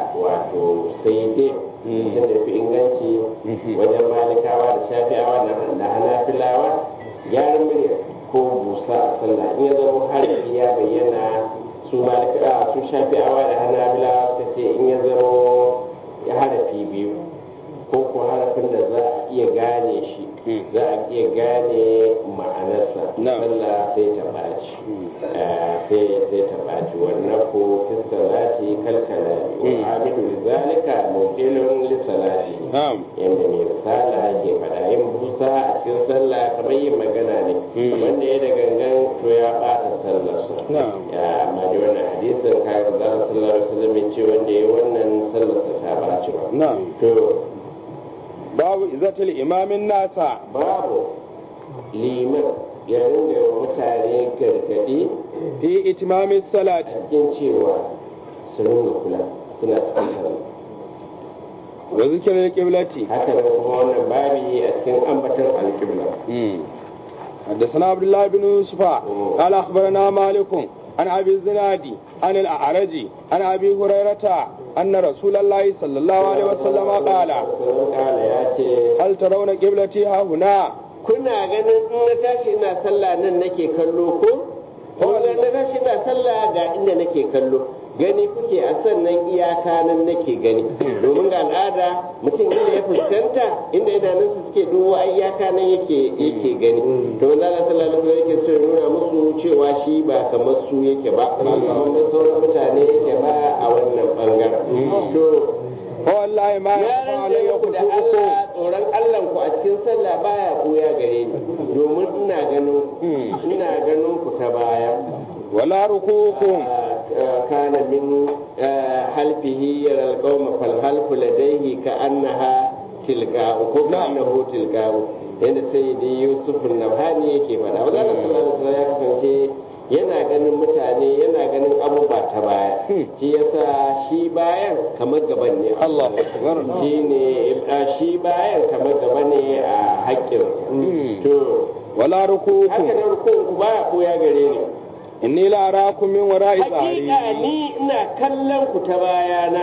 wato sai dai mutum da fi inganci wajen malikawa da shafi'awa da hanafilawa gyaran murya ko busa a sallah in ya zama harafi ya bayyana su malika su shafi'awa da hanafilawa suka ce in ya zama ya harafi biyu ko ko harafin da za a iya gane shi za a iya gane ma'anarsa Na'am. sallah sai ta ɓaci sai sai ta ɓaci wannan ko fiskalati kalkala wa amilu zalika mukilun lissalati نعم yadda mai risala ke faɗa yin busa a cikin sallah kamar yin magana ne wanda ya da gangan to ya ɓata sallarsa نعم ya amma da wannan hadisin kayan da sallar alaihi wasallam ya ce wanda ya wannan sallarsa ta ɓaci ba نعم to باب إذة الإمام الناس babu liman ya ringa wa mutane gargaɗi في إتمام الصلاة cikin cewa su ringa kula suna cikin sallah وذكر القبلة haka nan kuma wannan babi a cikin ambaton alƙibla مم. حدثنا عبد الله بن يوسف قال أخبرنا مالك عن أبي الزناد عن الأعرج عن أبي هريرة أن رسول الله صلى الله عليه وسلم قال Sallallahu kala ya ce هل ترون قبلتي ها هنا kuna ganin in na tashi ina sallah nan nake kallo ko ko ga na tashi ina sallah ga inda nake kallo gani kuke a sannan iyaka nan nake gani domin ga al'ada mutum inda ya fuskanta inda idanunsa suke duwa iyaka nan yake yake gani to Allah sallallahu alaihi wasallam yake so ya nuna musu cewa shi ba kamar su yake ba ba kamar da sauran mutane yake ba a wannan bangaren to فوالله ما ya يخفى علي rantse muku da خشوعكم Allah tsoron Allah ku a cikin sallah baya koya gare ni domin ina ganin ina ganin ku ta baya ولا ركوعكم kana min halfihi yara alqawma fal halfu ladayhi ka annaha tilqa'u ko ka annahu tilqa'u yadda sai da yusuf nabhani yake faɗa wanda Allah sallallahu alaihi ya kasance yana ganin mutane yana ganin abubuwa ta baya shi yasa shi bayan kamar gaban ne Allah shi ne shi bayan kamar gaba ne a haƙƙin to wala haka rukukum nan rukun ku ba ya gare ni inni la arakum min wara'i hakika tsari ni ina kallon ku ta bayana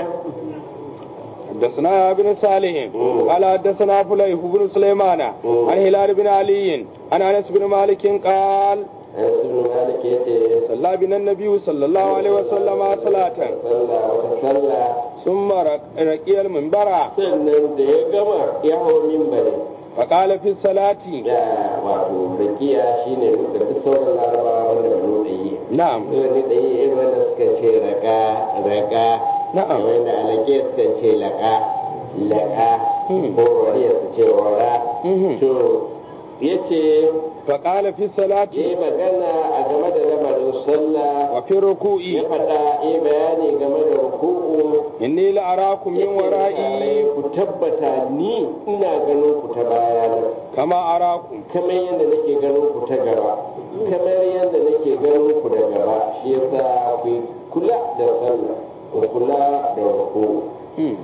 حدثنا ابن صالح مم. قال حدثنا فليح بن سليمان مم. عن هلال بن علي عن انس بن مالك قال Anas ibn Malik yace صلى بنا النبي صلى الله عليه وسلم صلاة sallah wata sallah ثم رق- رقي المنبر sannan da ya gama ya hau mimbari فقال في الصلاة da wato rakiya shine duka duk sauran larabawa wanda ba nuna yi نعم wani da yi irin wanda suka ce raka raka Na'am. wanda alaƙe suka ce laƙa laƙa Hmm. ko wariya su ce wara Mhm. to ya ce فقال في ya الصلاة yi magana a game da lamarin sallah وفي ya الركوع faɗa ya yi bayani game da ruku'u إني لأراكم من Yake ورائي ku tabbata ni ina ganin ku ta bayana كما أراكم kamar yadda nake ganin ku ta gaba kamar yadda nake ganin ku da gaba shi yasa ku kula da sallah ku kula da ruku مم.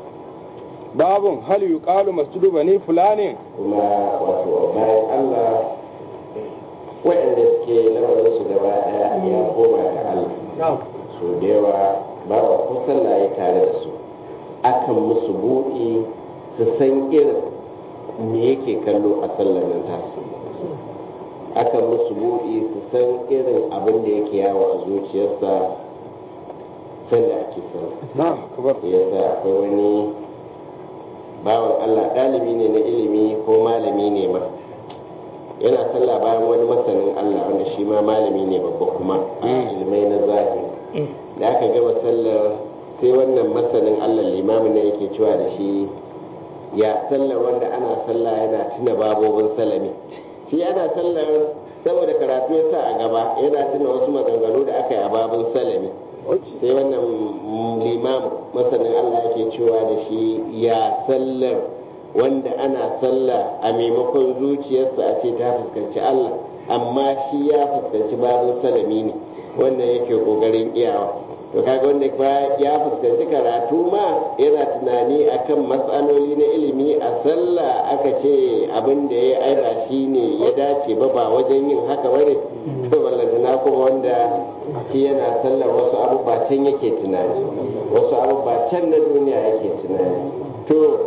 باب هل يقال مسجد بني فلان kuma wato bayan Allah waɗanda suke lamarin su gaba ɗaya ya koma ga Allah so da yawa ba wa ko sallah ya tare da su akan musu buɗe su san irin me yake kallo a sallar nan tasu akan musu buɗe su san irin abin da yake yawo a zuciyarsa sanda ake sallah نعم كبر yasa akwai wani bawan Allah ɗalibi ne na ilimi ko malami ne ma yana sallah bayan wani masanin Allah wanda shi ma malami ne babba kuma a Mm. ilmai na zahiri da aka gama sallar sai wannan masanin Allah limamin ne yake cewa da shi ya sallar wanda ana sallah yana tuna babobin salami shi ana sallar saboda karatu ya sa a gaba yana tuna wasu maganganu da aka yi a babin salami sai wannan limam masanin Allah yake cewa da shi ya sallar wanda ana sallah a maimakon zuciyarsa a ce ta fuskanci Allah amma shi ya fuskanci babin salami ne wannan yake kokarin iyawa to kaga wanda ba ya fuskanci karatu ma yana tunani akan matsaloli na ilimi a sallah aka ce abin da ya aira shi ne ya dace ba ba wajen yin haka bane to ballantana kuma wanda shi yana sallar wasu abubuwa can yake tunani wasu abubuwa can na duniya yake tunani to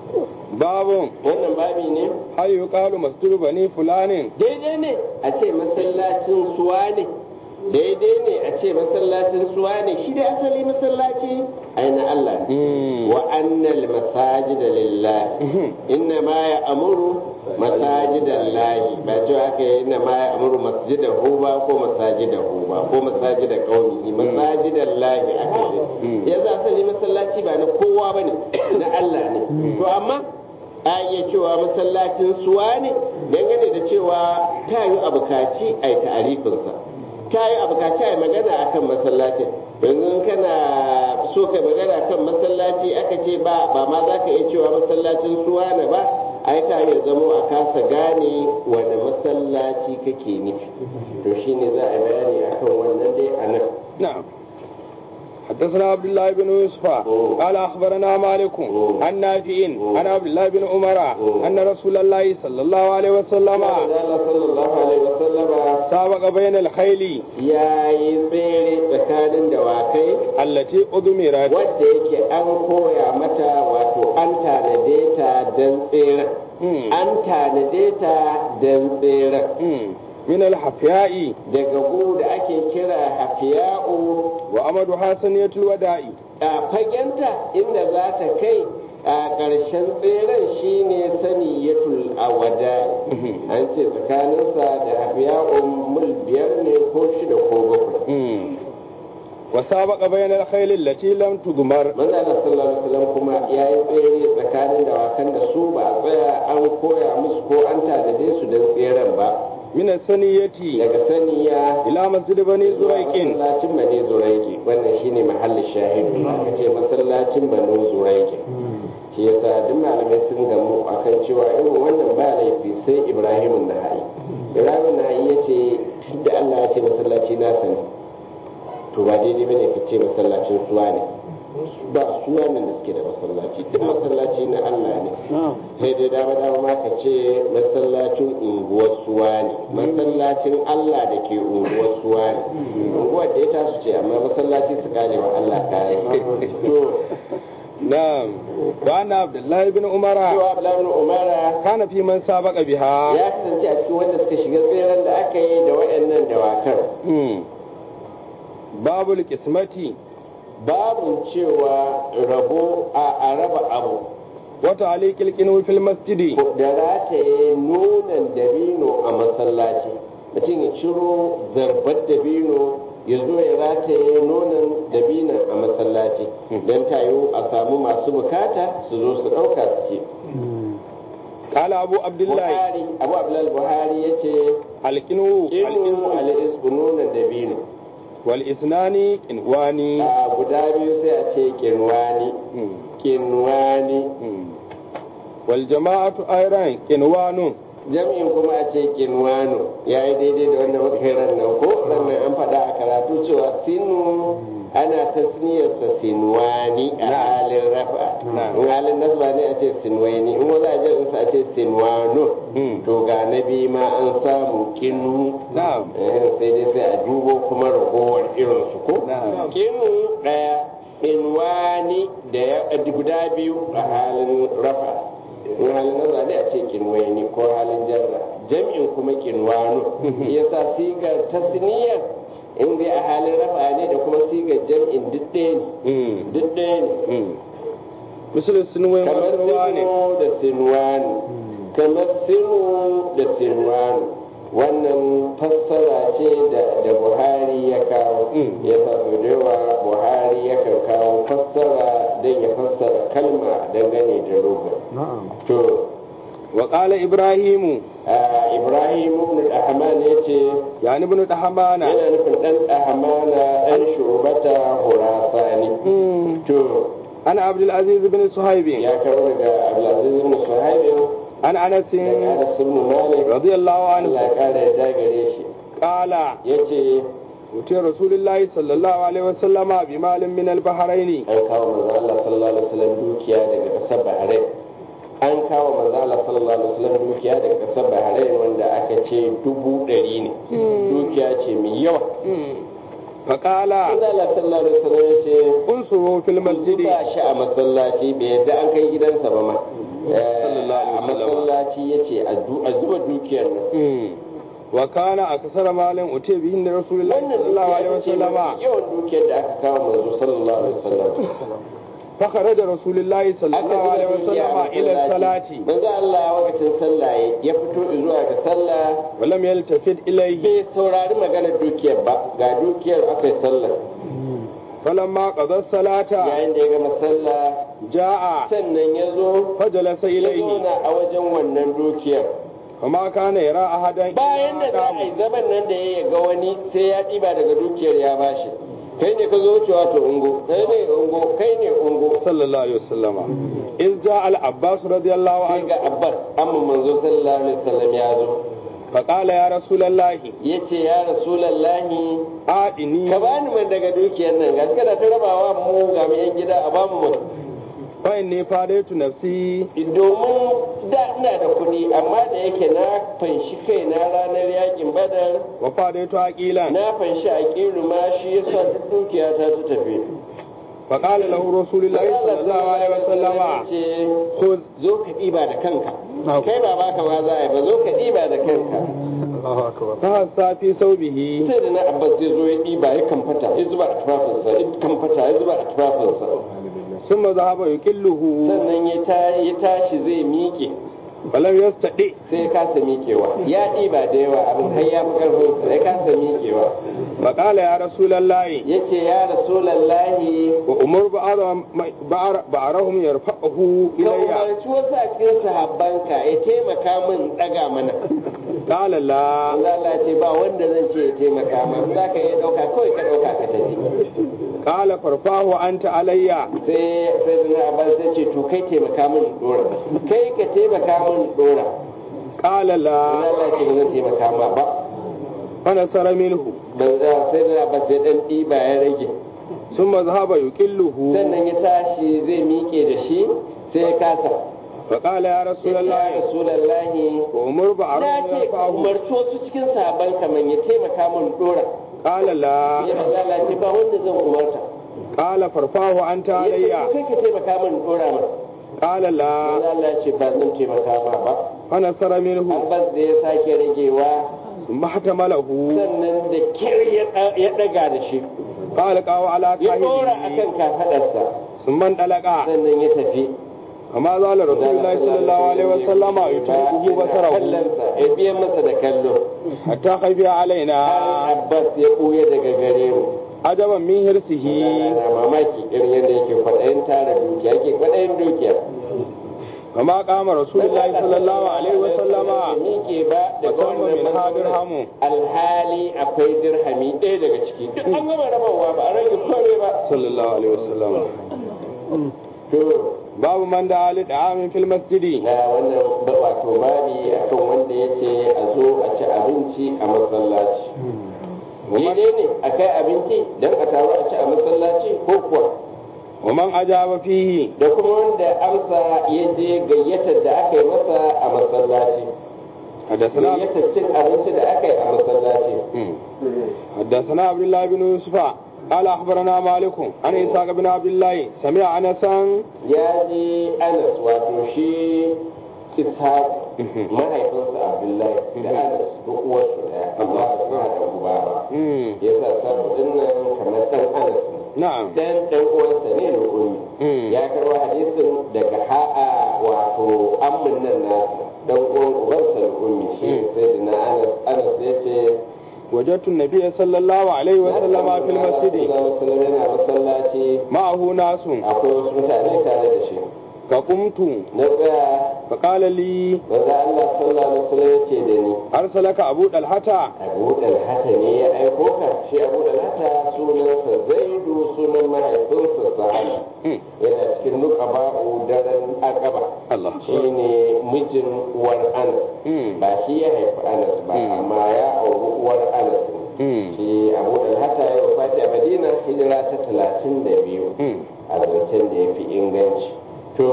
باب wannan babi ne هل يقال مسجد بني فلان daidai ne a ce masallacin suwa ne daidai ne a ce masallacin suwa ne shi da asali masallaci aina Allah ne مم. wa annal masajida lillahi Mhm. inna ma ya amuru masajidan lahi ba cewa aka yi inna ma ya amuru masjidahu ba ko masajidahu ba ko masajida qaumi masajidan lahi aka Mm. ce yanzu asali masallaci ba na kowa bane na Allah ne to amma a iya cewa masallacin suwa ne dangane da cewa ta yi abukaci a yi ta'arifinsa ta yi abukaci a yi magana akan masallacin yanzu in kana so ka magana kan masallaci aka ce ba ba ma za ka iya cewa masallacin suwa ne ba ai ka iya zamo a kasa gane wani masallaci kake nufi to shine za a yi bayani akan wannan dai a nan نعم حدثنا عبد الله بن يوسف مم. قال اخبرنا مالك مم. عن نافع مم. عن عبد الله بن عمر مم. ان رسول الله صلى الله عليه وسلم Allah sallallahu alaihi wasallama سابق بين الخيل ya yi tsere tsakanin dawakai التي أضمرت wadda yake an koya mata wato an tanade ta don tseren مم. an tanade ta don tseren مم. من الحفياء daga gu da ake kira hafiya'u وأمدها سنية الوداع a fagenta inda za ta kai a ƙarshen tseren shine saniyatul awada an ce tsakaninsa da hafiya'u mil biyar ne ko shida ko bakwai مم. وسابق بين الخيل التي لم تضمر manzo Allah sallallahu alaihi wasallam kuma ya yi tsere tsakanin dawakan da su ba a tsaya an koya musu ko an tanade su don tseren ba من السنية daga saniya إلى مسجد بني زريق masallacin bani zuraiki wannan shine mahallin shahidu aka ce masallacin bani zuraiki shi yasa duk malamai sun gamu akan cewa irin wannan ba laifi sai ibrahim na hayi ibrahim na hayi ya ce da allah ya ce masallaci na sani to ba daidai bane ka ce masallacin suwa ne ba suwa nan da suke da masallaci duk masallaci na allah ne sai dai dama dama ma ka ce masallacin unguwar suwa ne masallacin allah da ke unguwar suwa ne unguwar da ya tasu ce amma masallaci su kare wa allah kare to نعم وأن عبد الله بن عمر cewa Abdullahi Umara كان في من سابق بها ya kasance a cikin wanda suka shiga tseren da aka yi da waɗannan dawakan مم. باب القسمة babu cewa rabo a a raba abu وتعليق القنو في المسجد da rataye nonon dabino a masallaci mutum ya ciro zarbar dabino ya zo ya rataye nonon dabino a masallaci don tayo a samu masu bukata su zo su ɗauka su ce قال أبو عبد الله buhari abu abdullahi buhari ya ce القنو inu القنو al'isku nonon dabino والإثنان قنواني a guda biyu sai a ce kinwani مم. kinwani مم. والجماعة أيضا قنوان jami'in kuma a ce kinwano ya yi daidai da wannan muka yi rannan ko rannan an faɗa a karatu cewa sinu ana tasniyarsa sinwani a halin rafa in halin nasba ne a ce sinwaini in wani ajiyar a ce sinwano مم. to ga na biyu ma an samu kinu نعم Eh, sai dai sai a dubo kuma ragowar irinsu ko Na'am. kinu ɗaya inwani da ya guda biyu a halin rafa in halin nazar ne a ce kinwaini ko halin jarra jam'in kuma kinwano yasa sigar tasniyar in dai a halin rafa ne da kuma sigar jam'in duk ɗaya ne مم. duk ɗaya ne مم. مثل السنوين kamar والسنوان sinu da sinwani kamar sinu da sinwani wannan fassara ce da da buhari ya kawo Mm. ya sa sau da yawa buhari yakan kawo fassara don ya fassara kalma dangane da logan na'am to وقال إبراهيم a ibrahim ibn ahman ya ce يعني ابن دحمان yana nufin dan ahmana dan shubata hurasani مم. to عن عبد العزيز بن صهيب ya kawo daga abdulaziz ibn suhaib عن أنس daga anas ibn malik رضي الله Allah عنه ya kara yarda gare shi قال ya ce أتي رسول الله صلى الله عليه وسلم بمال من البحرين an kawo manzo Allah sallallahu alaihi wasallam dukiya daga kasar Bahrain an kawo manzo Allah sallallahu alaihi wasallam dukiya daga kasar Bahrain wanda aka ce dubu ɗari ne dukiya ce mai yawa فقال manzo Allah sallallahu alaihi wasallam ya ce انصروا في المسجد zuba shi a masallaci bai yadda an kai gidansa ba ma a masallaci ya ce a zuba dukiyar nan مم. وكان أكثر مال أتي به عند رسول الله wannan صلى الله عليه dukiya ce وسلم mafi yawan dukiyar da aka kawo manzo sallallahu alaihi wasallam فخرج رسول الله صلى الله عليه وسلم إلى الصلاة manzo Allah lokacin sallah ya fito zuwa ga sallah ولم يلتفت إليه bai saurari maganar dukiyar ba ga dukiyar aka yi sallah فلما قضى الصلاة yayin da ya gama sallah جاء sannan ya zo فجلس ya إليه zauna a wajen wannan dukiyar فما كان يرى أحدا bayan da za a yi zaman nan da ya ga wani sai ya ɗiba daga dukiyar ya bashi kai ne ka zo cewa to ungo kai ne ungo kai ne ungo صلى الله عليه وسلم إذ جاء العباس رضي الله sai عنه ga abbas amma manzo sallallahu alaihi wasallam ya zo فقال يا رسول الله ya ce ya rasulallahi آتني ka bani man daga dukiyar nan gashi kana ta rabawa mu ga mu yan gida a bamu mu فإني فاديت نفسي domin da ina da kuɗi amma da yake na fanshi kai na ranar yakin badar وفاديت عقيلا na fanshi a kiru ma shi yasa duk dukiya ta ta tafi فقال له رسول الله صلى الله عليه وسلم ce خذ zo ka ɗiba da kanka kai ba baka ma za a yi ba zo ka ɗiba da kanka Allahu akbar فهسى في ثوبه sai da na abbas ya zo ya ɗiba ya kamfata ya zuba a tufafinsa ya kamfata ya zuba a tufafinsa ثم ذهب يكله sannan ya ta- ya tashi zai miƙe فلم يستطع sai ya kasa miƙewa ya ɗiba da yawa abin har ya fi ƙarfin ya kasa miƙewa فقال يا رسول الله ya ce ya rasulallahi وأمر بعضهم بعض- بعضهم يرفعه ka إلي umarci wasu a cikin sahabbanka ya taimaka min ɗaga mana قال لا Allah Allah ce ba wanda zan ce ya taimaka min za ka iya ɗauka kawai ka ɗauka ka tafi قال qala farfahu anta alayya sai sai na abbas sai ce to kai taimaka min dora kai ka taimaka min dora qala la Allah ce ba zan taimaka ma ba fa nasara minhu ban za sai na abbas sai dan diba ya rage thumma dhahaba yuqilluhu sannan ya tashi zai miƙe da shi sai ya kasa fa qala ya ya rasulullahi rasulullahi umur na ba'ruf ce ka fahu umarci wasu cikin sahabban kaman ya taimaka min dora qala la ya manzo Allah ce ba wanda zan umarta qala farfahu anta ya ce alayya kai ka taimaka min dora min qala la manzo Allah ya ce ba zan taimaka ma ba fa nasara minhu Abbas da ya sake ragewa thumma hatamalahu sannan da kyar ya ɗa- ya ɗaga da shi qala qawa ala ya ɗora a kahihi kan kafaɗarsa thumma dalaqa sannan ya tafi kama zala rasulullahi sallallahu alaihi wasallam yutubuhu basarahu kallonsa ya biya masa da kallo hatta khayfiya alaina har Abbas ya ɓuya daga gare mu ajaban min hirsihi na mamaki irin yadda yake kwaɗayin tara dukiya yake kwaɗayin dukiya kama kama rasulullahi sallallahu alaihi wasallama miƙe ba daga musamman wannan min ha dirhamu alhali akwai dirhami ɗaya daga ciki duk an gama rabawa ba a rage kore ba sallallahu alaihi wasallama to babu man da ali da amin fil masjidi na wannan ba- wato babi akan wanda ya ce a zo a ci abinci a masallaci daidai ne a kai abinci don a taru a ci a masallaci ko kuwa wa man ajaba fihi da kuma wanda amsa ya je gayyatar da aka yi masa a masallaci حدثنا gayyatar cin abinci da aka yi a masallaci حدثنا عبد الله بن يوسف قال اخبرنا مالك عن اسحاق بن عبد الله سمع انسا ya ji anas wato shi ishaq mahaifinsa abdullahi da anas duk uwarsu daya amma ba su haɗa uba ba ya sa sabu dinnan kamar ɗan anas ne نعم dan ɗan uwansa ne da ummi Mm. ya karɓo hadisin daga ha'a wato ammin nan nasa dan uwan ubansa da ummi shi Mm. sai da na anas anas ya ce وجدت النبي صلى الله عليه وسلم في المسجد sallallahu yana masallaci معه ناس akwai wasu mutane tare da shi فقمت na tsaya فقال لي maza Allah sallallahu alaihi wasallam ya ce da ni أرسلك أبو الحتى Abu Dalhata ne ya aiko ka shi Abu Dalhata sunansa Zaidu sunan mahaifinsa Sahal yana cikin nuqaba'u daren Aqaba الله shine mijin uwar Anas ba shi ya haifi Anas ba Mm. amma ya auri uwar Anas ne shi Abu Dalhata ya wafati a Madina hijira ta talatin da biyu a zancen da ya fi inganci to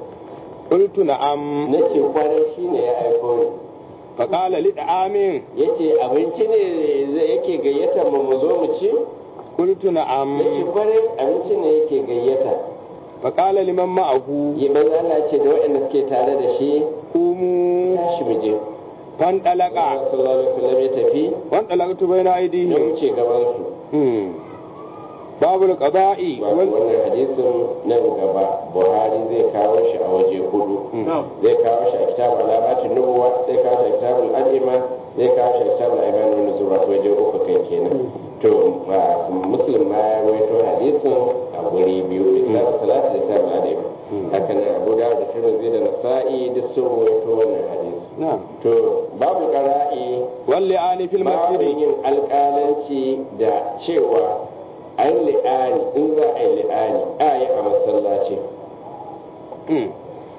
قلت نعم na ce kwarai shine ya aiko ni فقال لدعام yace abinci ne zai yake gayyata mu mu zo mu ci قلت نعم yace kwarai abinci ne yake gayyata فقال لمن معه yi manzo Allah ce da waɗanda suke tare da shi قوموا tashi mu je فانطلق Allah sallallahu alaihi wasallam ya tafi وانطلقت بين ya أيديهم wuce gaban su مم. باب القضاء wato وال... wannan hadisin nan gaba Buhari zai kawo shi a waje hudu zai kawo shi a kitabul alamatin nubuwa zai kawo shi a kitabul al'ima zai kawo shi a kitabul aiman wani zuwa waje uku kai kenan to a muslim ma ya rawaito hadisin a guri biyu kitabul salati da kitabul al'ima haka nan abu da da tirmidhi da nasa'i duk sun rawaito wannan hadisi نعم to babu qara'i واللعان في babu المسجد yin alƙalanci da cewa an li'ani in za a yi li'ani a yi a masallaci مم.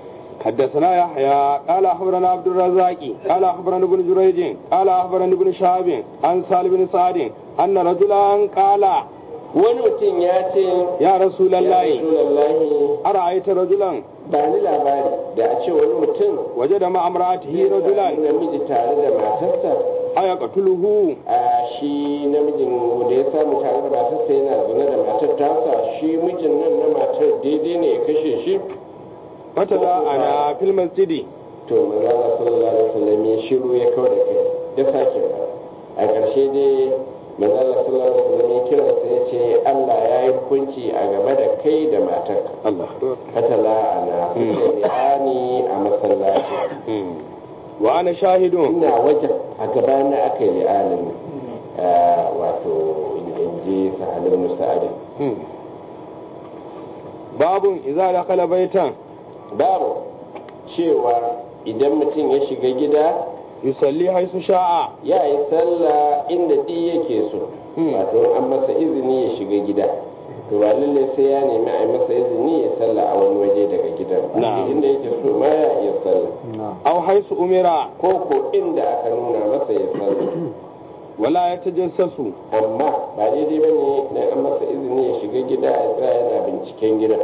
حدثنا يحيى قال اخبرنا عبد الرزاق قال اخبرنا ابن جريج قال اخبرني ابن شهاب عن سالم بن سعد ان رجلا قال wani mutum ya ce يا رسول ya الله Rasulallahi ارايت رجلا ba ni labari da a ce wani mutum وجد مع امراته ya رجلا sami namiji tare da matarsa ايقتله a shi namijin da ya samu tare da matarsa yana zune da matar tasa shi mijin nan na matar daidai ne ya kashe shi فتلاعنا في المسجد to manzo Allah sallallahu alaihi wasallam ya shiru ya kawo da kai ya sake ba a ƙarshe dai manzo Allah sallallahu alaihi wasallam ya kira sai ya ce Allah ya yi hukunci a game da kai da matarka الله katala ana ni a masallaci مم. وانا شاهد ina wajen a gabana aka yi li'anin wato in ji sahalin musa'adin مم. باب اذا دخل بيتا babu cewa idan mutum ya shiga gida يصلي حيث شاء ya yi sallah inda ɗi yake so Hmm. wato an masa izini ya shiga gida to ba lalle sai ya nemi a yi masa izini ya sallah a wani waje daga gidan ba Na'am. inda yake so ma ya iya sallah na aw haisu umira ko ko inda aka nuna masa ya sallah wala yatajassasu amma ba daidai ba ne na an masa izini ya shiga gida ya tsaya yana binciken gidan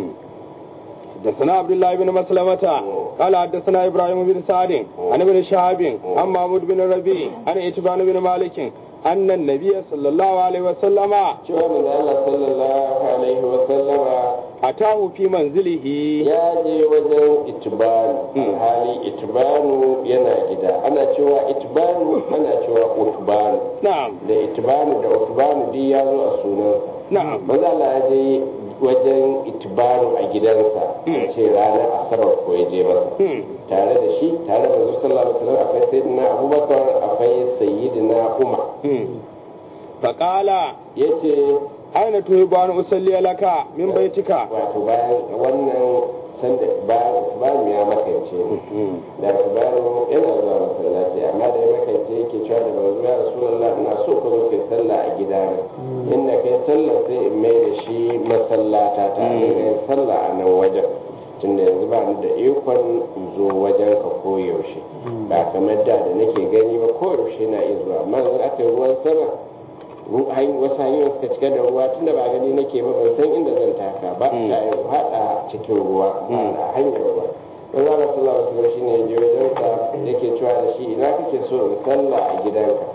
حدثنا عبد الله بن مسلمة قال حدثنا ابراهيم بن سعد عن ابن شهاب عن محمود بن ربيع عن اتبان بن مالك ان النبي صلى الله عليه وسلم cewa manzo Allah sallallahu alaihi wa sallama اتاه في منزله ya je wajen itibanu hali itibanu yana gida ana cewa itibanu ana cewa utbanu نعم da itibanu da utbanu duk ya zo a sunansa نعم manzo Allah ya je wajen itibanu a gidansa a ce ranar asabar ko ya je masa مم. tare da shi tare da manzo sallallahu alaihi wasallam akwai sayyidina abubakar akwai sayyidina umar مم. فقال yace أين تحب أن أصلي لك من بيتك wato bayan wannan sanda bayan bayan ya makance ne da bayan yana zuwa masallaci amma da ya makance yake cewa da manzo ya rasulullah ina so ka zo kai sallah a gidana inda kai sallah sai in mai da shi masallata ta ne kai sallah a nan wajen tunda yanzu ba ni da ikon in zo wajen ka koyaushe ba kamar da da nake gani ba koyaushe na iya zuwa amma yanzu aka yi ruwan sama ru- hany- wasu hanyoyin suka cika da ruwa tunda ba gani nake ba ban san inda zan taka ba Mm. ta yi haɗa cikin ruwa ba da hanyar ruwa don zaka sallah wasu shi ne je wajen ka yake cewa da shi ina kake so in sallah a gidanka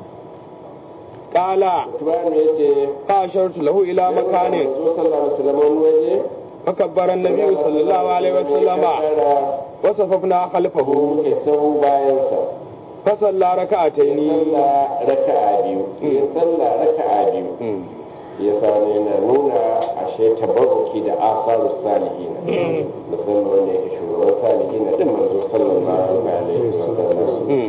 قال tubanu ya ce فأشرت له إلى مكان zo sallah musulman wani waje فكبر النبي صلى الله عليه وسلم وصففنا خلفه muke sahu bayansa فصلى ركعتين sallah raka'a biyu ya sallah raka'a biyu مم. ya sani yana nuna ashe tabarruki da asaru salihina musamman wanda yake shugaban salihina din manzo sallallahu alaihi wasallam مم.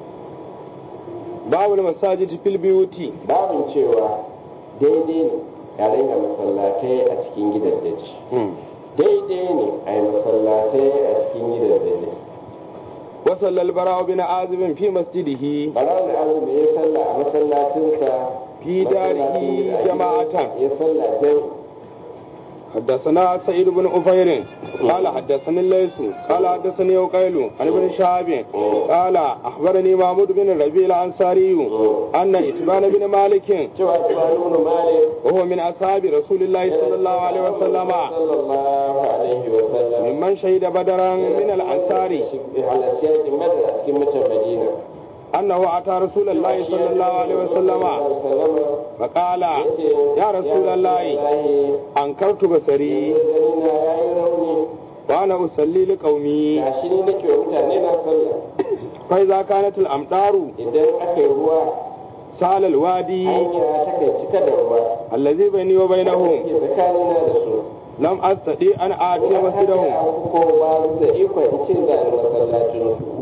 باب المساجد في البيوت babin cewa daidai ne a ringa masallatai a cikin gidajeji مم. daidai ne a yi masallatai a cikin gidajeji وصلى البراء بن عازب في مسجده bara da azumi ya salla a masallacinsa في داره masallacin da ake- جماعة ya salla jai حدثنا سعيد بن أفير قال حدثني الليث قال حدثني وقيل عن ابن شهاب قال أخبرني محمود بن الربيع الأنصاري أن إتبان بن مالك cewa tuwanu malik وهو من أصحاب رسول الله صلى الله عليه وسلم sallallahu alaihi wasallam ممن شهد بدرا من الأنصار halarci yakin badar a cikin mutan madina أنه أتى رسول الله صلى الله عليه وسلم فقال يا رسول الله أنكرت بصري ganina ya yi rauni وأنا أصلي لقومي gashi ni nake wa mutane na sallah فإذا كانت الأمطار idan aka yi ruwa سال الوادي hanya ta kai cika da ruwa الذي بيني وبينهم ke tsakanina da su لم أستطيع أن آتي مسجدهم ko ba da ikon in ce za a yi masallacin su